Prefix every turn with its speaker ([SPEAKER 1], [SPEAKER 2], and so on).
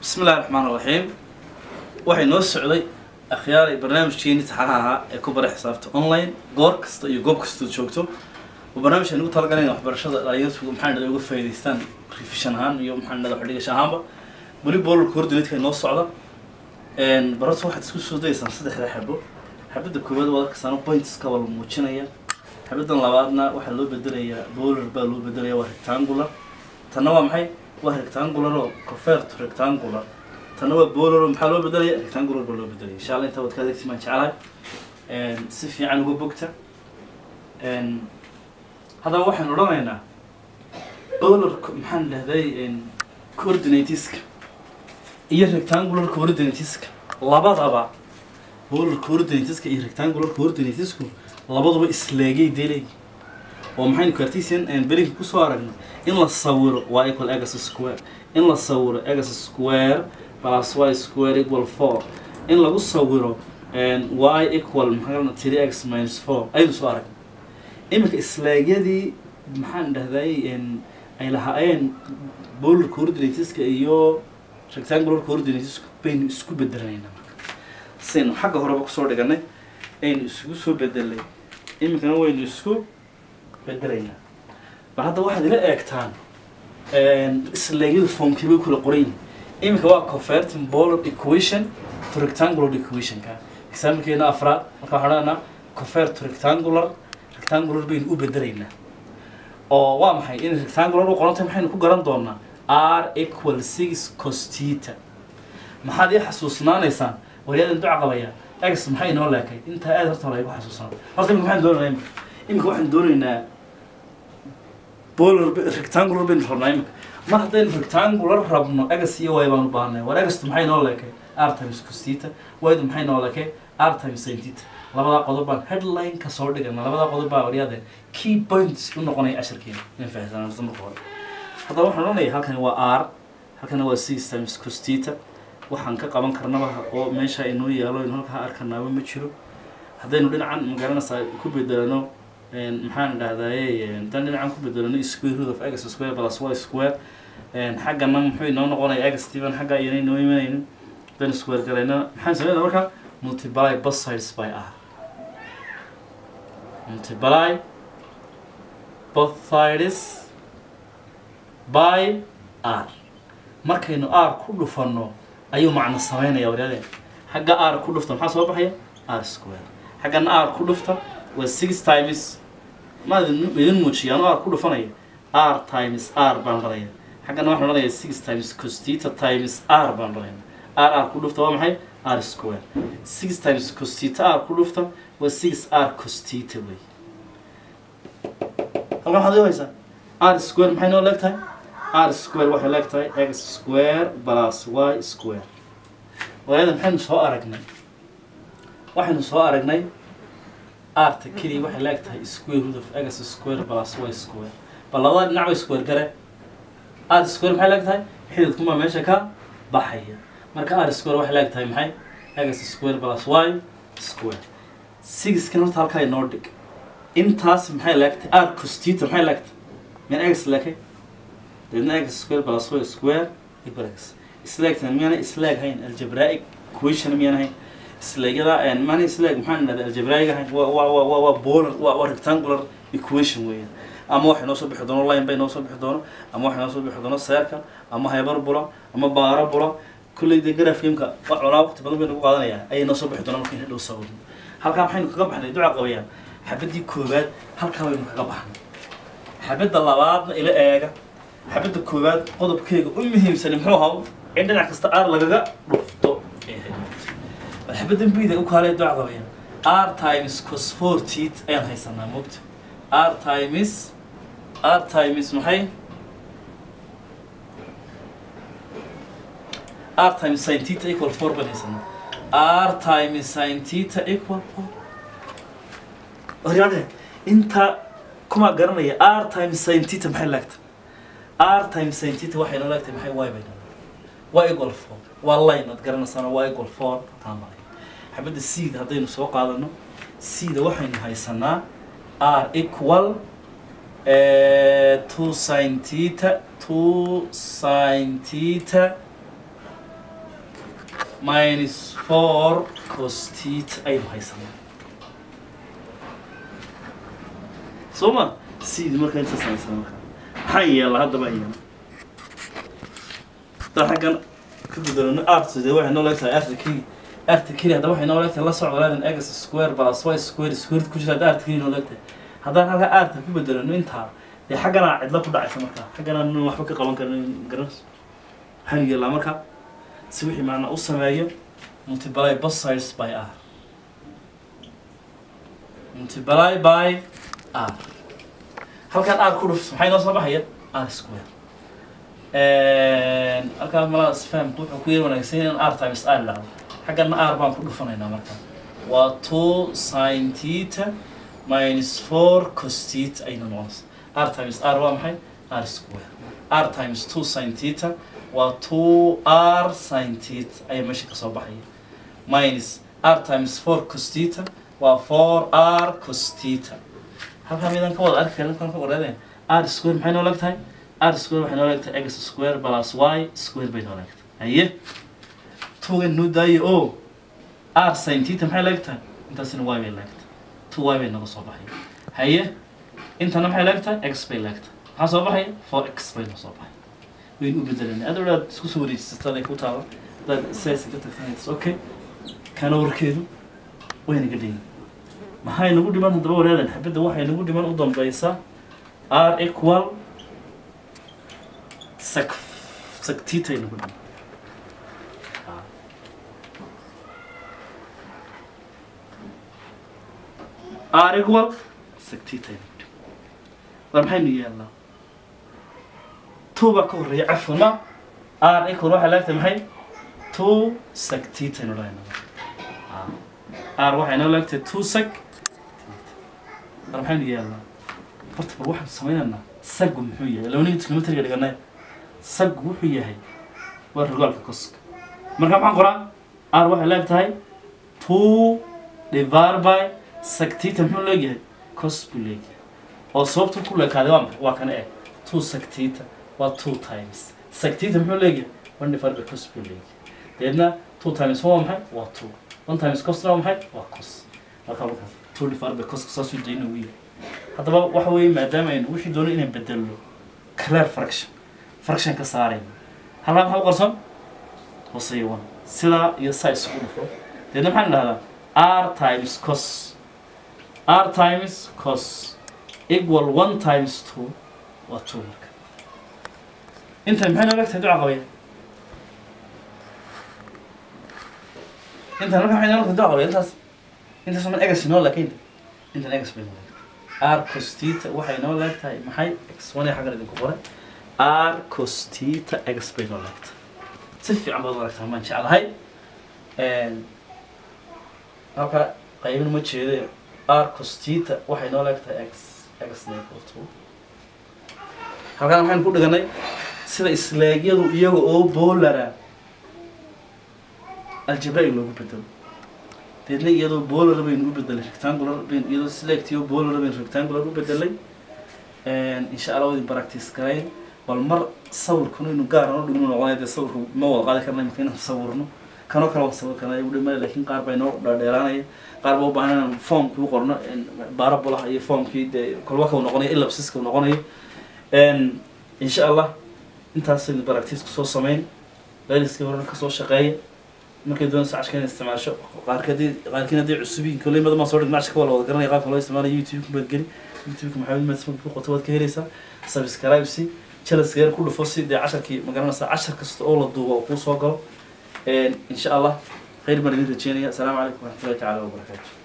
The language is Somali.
[SPEAKER 1] bismi illahi raxmaan raxiim waxay noo socday akhyaaray barnaamijkeeni taxanaha ahaa ee ku bara xisaabta online goor kasta iyo goob kastood joogto oo barnaamijka nagu talagalayna waxbarashada dhalinyartu maxaa dhada uga faa'idaystaan revision ahaan iyo maxaa dhada waxdhigasha ahaanba weli boolarka coordinatka noo socda barata waxaad isku soo dayaysaan saddexda xabo xabadda koowaad waa arkasaan pointska waa la muujinaya xabaddan labaadna waxaa loo bedelayaa boolar baa loo bedelaya waa rectangular tanna waa maxay waa rectangular oo convert to rectangular tanna waa boolar oo maxaa loo bedelaya rectangular baa loo bedelaya insha allah intaa waad ka adeegti maan jeclahay si fiican uga bogta haddaba waxaan odhanaynaa boolarka maxaan dhahday coordinateska iyo rectangular coordinateska labadaba boolar coordinateska iyo rectangular coordinatesku labaduba isleegay delay oo maxaynu cartesian belinka kusoo aragnay in la sawiro y equal x square in la sawiro x square plus y square equal four in lagu sawiro y equal maxaa three x minus four aynu soo aragnay iminka isleegyadii maxaan dhahday ay lahaayeen boolar coordinateska iyo rectangular coordinatesku baynu isku bedelanaynaa saynu xagga horeba kusoo dhiganay aynu isugu soo bedelay iminkana waynu isku bedelaynaa bal hadda waxaad ila eegtaan isleegyadu formkii bay kula qoran yihin iminka waa converting polar equation to rectangular equationka exaamilkeena afraad marka waxaan odhanaa convert to rectangular rectangular baynu u bedelaynaa oo waa maxay in rectangular u qorantay maxaynu ku garan doonaa r equal six costita maxaad ii xasuusnaanaysaan waryadan duca qabaya x maxay inoo leekay intaa aad horta laygu xasuusnaa horta imika maxaan doonaynaa imika imika waxaan doonaynaa bolar rectangular baynu rabnaa imika mar haddaynu rectangular rabno egas iyo y baanu baahnay war egastu maxay inoo leekay r times costita ydu maxay inoo leekay r times saintita labadaa qodob baan headline ka soo dhigana labadaa qodob baa waryaade key points u noqonaya casharkeena inaan fahamsanaa horta marka hore haddaba waxaan odhanaya halkani waa r halkana waa six times costita waxaan ka qaban karnaba oo meesha inoo yaalo inu halkaa arkanaaba ma jiro haddaynu dhinacan magaranaysaa ku bedelano maxaan dhahdaye haddaan dhinacan ku bedelano square root of x square plus y square xaggana muxuu inoo noqonaya x steven xagga iyana inoo imanaynin haddaynu square galayna maxaan sameynaa marka multiply both sides by r multiply both sides by r markaynu r ku dhufanno ayuu macno sameynaya waryaadeen xagga r ku dhufta maxaa soo baxaya r square xaggana r ku dhufta waa six times ma idin muujiya anu r ku dhufanaya r times r baan baraya xaggana waxaan odhanaya six times costita times r baan baraya r r ku dhufta waa maxay r square six times costita r ku dhufta waa six r costita wey halkan waxaad haysaa r square maxay noo leeg tahay r square waxay leeg tahay x square plus y square waayada maxaynu soo aragnay waxaynu soo aragnay arta keliya waxay leeg tahay square root of x square plus y square bal labada dhinac bay square gare r square maxay leeg tahay xididkumaa meesha ka baxaya marka r square waxay leeg tahay maxay x square plus y square sixkan horta halkaa inoo dhig intaas maxay leeg tahay r costita maxay leeg tahay min x leekay deedna x square plus y square equal x isleegtan miyana isleeg hayn algebraic equation miyana hayn isleegyada mana isleeg maxaan dhahda algebraic hayn waa waa waa waa bolar waa waa rectangular equation weeyaan ama waxay noo soo bixi doono line bay noo soo bixi doono ama waxay noo soo bixi doono circle ama hyperbula ama parabula kulley dee graphimka wax cunaa waqti badan bay nagu qaadanayaan ayay noo soo bixi doonaan markayna dhow sawirno halkaa maxaynu kaga baxnay duca qabayaan xabadii koowaad halkaa baynu kaga baxnay xabadda labaadna ila eega xabadda koowaad qodobkeega u muhiimsani muxuu ahaa in dhinac kasta r lagaga dhufto bal xabaddan bida u kaalee duca qabaya r times cos four teeth ayaan haysanaa moogta r times r times maxay r times sin theta equal four baan haysanaa r times sin theta equal four horyaade inta kuma garanaya r times sin theta maxay laagta r times sin theta waxay noo laagtay maxay y bay waa equal four waa line aad garanaysaana waa equal four taa maray xabadda seeda haddaynu soo qaadano seeda waxaynu haysanaa r equal two sin theta two sin theta minus four cos theta aynu haysanaa soo ma sidii markaa intaas haysana markaa maxaa yeela haddaba iyana haddaan xaggan ka gudalano art dee waxay noo leegtahay arta keli arta keli haddaba waxay noo leegtahay la socdo laadan x square plus y square square ku jira hadda arta keli noo leegtahay haddaan halkaa arta ku bedelano intaa dee xaggana cidla ku dhacaysa markaa xaggana nin waxba ka qaban karin garanayso waxaan yeelaa markaa si wixii macnaa u sameeyo multiply both sides by r multiply by r halkaan r ku dhufto maxay noo soo baxaya r square halkaan malaas fahamku wuxuu ku yar wanaagsan yahay in r times r dhacdo xaggana r baan ku dhufanaynaa markaa waa two sin theta minus four cos theta ayna noqonaysa r times r waa maxay r square r times two sin theta waa two r sin theta ayaa meesha kasoo baxaya minus r times four cos theta waa four r cos theta halkaa midaan ka wada arki karin kan ka wareedeen r square maxay noo leeg tahay r square waxay noo leeg tahay x square plus y square bay noo leeg tahay haye tugan noo daayo o r sin theta maxay leeg tahay intaasina y bay leeg tahay two y bay naga soo baxaya haye intana maxay leeg tahay x bay leeg tahay maxaa soo baxaya four x bay noo soo baxaya waynu u bedelanay adoo aad isku soo wareejisataan ay ku taalo hadaad sidaas ka tagtanaytas okay kana warkeedu wayna ga dhigan maxay nagu dhiman haddaba wareedan xabadda waxay nagu dhiman u dambaysaa r equal sec sectitay nagu dhiman r equal sectitay nagu dhiman war maxaynu yeelnaa two baa ka horreeya cafwan ma r equal waxay leegtahay maxay two sectitaynu dhahaynaa r waxay noo leegtahay two sec war maxaynu yeelnaa horta bal waxaan sameynaynaa sagu muxuu yahay labaniga trigonometriga dhiganay sagu wuxuu yahay waa rogaalka koska marka maxaan qoraa r waxay leeg tahay two divided by sectita muxuu leegyahay cos buu leegyahay oo sababtu ku leekaaday waa maxay waa kana eg two sectita waa two times sectita muxuu leegyahay one divided by cos buu leegyahay deedna two times one waa maxay waa two one times cosna waa maxay waa cos marka markaas two divided by coska saasuu dayna ugu yahay haddaba waxa weeye maadaama aynu wixii doono inaan bedelno clear fraction fraction ka saarayno halkaa maxaa u qarson hooseeya one sidaa iyo saa isugu dhufo deedna maxaan dhahdaa r times cos r times cos equal one times two waa two marka intan maxay nooga tahay duca qabaya intan marka maxay nooga tahay duca qabaya intaas intaas man egas inoo laakiin intan egas bay noo r cos theta waxay noo leeg tahay maxay x one ee xaggan idinku qoray r cos theta x bay noo leeg tahay si fiican baad u aragtaa maan jeclahay halka qaybin ma jeede r cos theta waxay noo leeg tahay x x equal to halkaan waxaynu ku dhiganay sida isleegyadu iyaga oo boolara aljabraig loogu bedelo deedna iyadoo boolar baynu u bedelay rectangular baynu iyadoo selectio boolar baynu rectangular u bedelay insha allah wadi practice garayn bal mar sawirkuna inu gaar aan u dhigno noqonaya dee sawirka ma wada qaadi karna imika inaan sawirno kanoo kale waan sawir karnay u dhimay laakiin qaar baa inoo dheeraanaya qaar baa u baahan inaan formkii u qorno baarabulaha iyo formkii dee kolba kau noqonayo ilabsiska noqonayo insha allah intaasaynu practice kusoo sameyn layliskii horena kasoo shaqeeya markay doonayso cashka inay isticmaasho qaarkadii qaarkiin haddii cusubiin kolley mada maa soo dhigna cashka waa la wada garanaya qaabka loo isticmaalayo youtube-ka baad geli youtube-ka maxamed madsmag ku qoto waad ka helaysaa subscribe si jalasgeer ku dhufo si dee casharkii ma garanaysaa cashar kasta oo la duubo oo kuu soo galo insha allah khayr baan idin rajeynaya asalaamu calaykum waraxmatullahi tacaala wabarakaatu